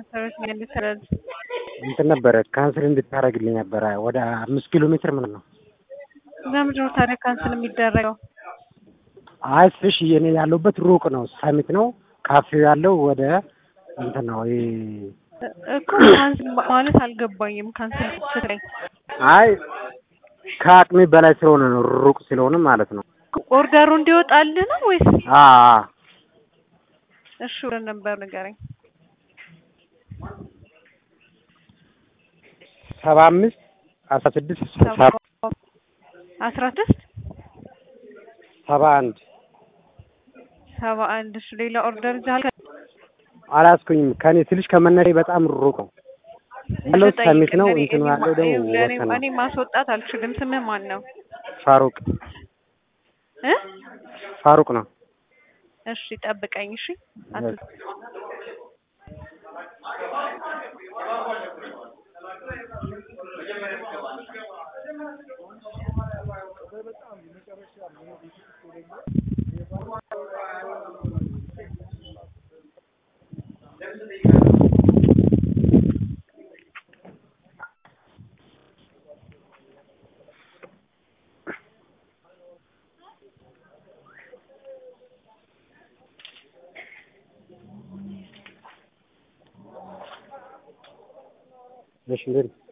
እንትን ነበረ ካንስል እንድታደርግልኝ ነበረ ወደ አምስት ኪሎ ሜትር ምን ነው ለምንድን ነው ታዲያ ካንስል የሚደረገው? አይ ስሽ የኔ ያለሁበት ሩቅ ነው፣ ሰሚት ነው። ካፌው ያለው ወደ እንትን ነው ይሄ እኮ ካንስል ማለት አልገባኝም። ካንስል ስትለኝ አይ ከአቅሜ በላይ ስለሆነ ነው፣ ሩቅ ስለሆነ ማለት ነው። ኦርደሩ እንዲወጣልህ ነው ወይስ? አ እሺ ወደ ነበር ንገረኝ። ሰባ አምስት አስራ ስድስት አስራ ስድስት ሰባ አንድ ሰባ አንድ እሺ ሌላ ኦርደር ይዘሃል? አላስኩኝም። ከኔ ትንሽ ከመነሬ በጣም ሩቅ ነው ያለው ሰሚት ነው። እንትኑ ያለው ደግሞ ወሰን ነው። እኔ ማስወጣት አልችልም። ስምህ ማን ነው? ፋሩቅ እ ፋሩቅ ነው። እሺ ጠብቀኝ። እሺ አት እሺ እንዴት ነው?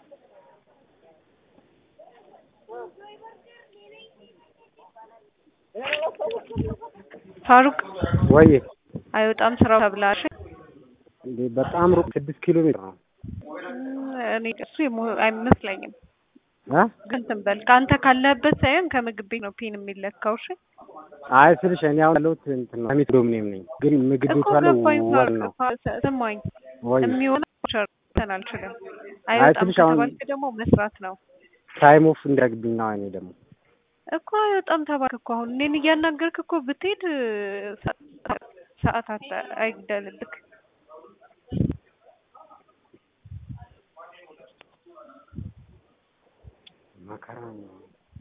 ፋሩቅ ወይ አይወጣም ስራው ተብላሽ። እንዴ በጣም ሩቅ ስድስት ኪሎ ሜትር ነው። እኔ እሱ የሞ- አይመስለኝም። አ ግን እንትን በል ከአንተ ካለህበት ሳይሆን ከምግብ ቤት ነው ፒን የሚለካው። እሺ አይ ስልሽ እኔ አሁን ያለሁት እንትን ነው ሰሚት ዶሚኒየም ነኝ፣ ግን ምግብ እኮ ቤቱ ያለው ገባኝ። ወር ፋሩቅ ነው። ፋ- ስማኝ ወይ የሚሆነው ሸርተን አልችልም። አይ አይወጣም ትንሽ አሁን ከተባልክ ደግሞ መስራት ነው ታይም ኦፍ እንዲያግብኝ ነው። እኔ ደግሞ እኮ አይወጣም ተባልክ እኮ አሁን እኔን እያናገርክ እኮ ብትሄድ ሰ- ሰዓት አታ- አይግደልልክ። መከራ ነው።